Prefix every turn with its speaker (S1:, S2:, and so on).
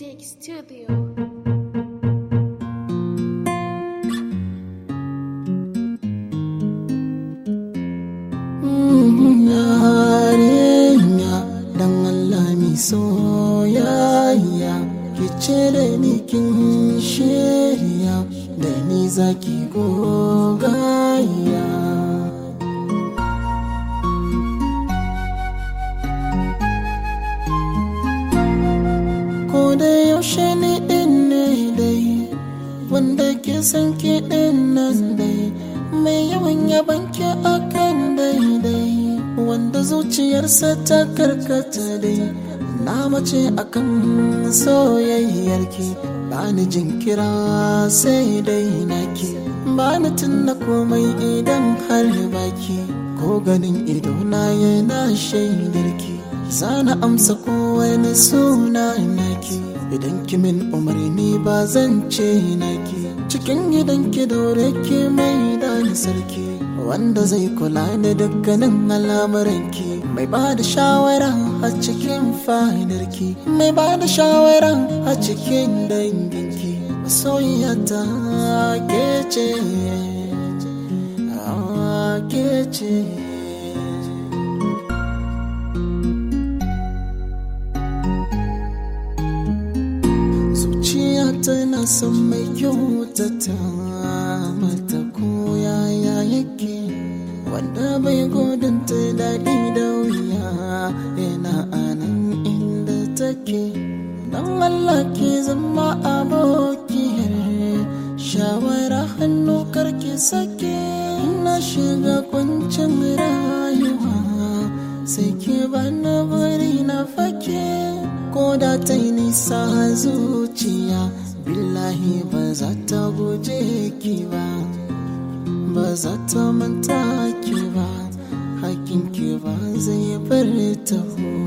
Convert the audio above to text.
S1: Music Studio.
S2: yarinya dan Allah mi soyayya ki ce da ni kin shirya da ni zaki gogaya ko da yaushe ni din ne dai wanda ke san ki din nan dai mai yawan yaban ki akan daidai wanda zuciyarsa ta karkata dai na mace akan soyayyarki bani jinkira sai dai naki bani tunna komai idan har baki ko ganin ido na yana shaidarki zana amsa kowane suna naki idan kimin umarni ba zan ce naki cikin gidan ki daure ki mai dani sarki wanda zai kula da dukkanin al'amuranki mai ba da shawara a cikin fadarki mai ba da shawara a cikin danginki soyayyata ke ce ah, ke ce zuciya tana son mai kyautata mata koyaya yake wanda bai godanta daɗi da wuya yana anan inda take don Allah ke zama abokiyar shawara hannu karki sake na shiga kwancin rayuwa sai ke bana bari na fake ko da ta yi nisa zuciya billahi ba za ta guje ki ba ba za ta manta ki ba hakin ki ba zai bar ta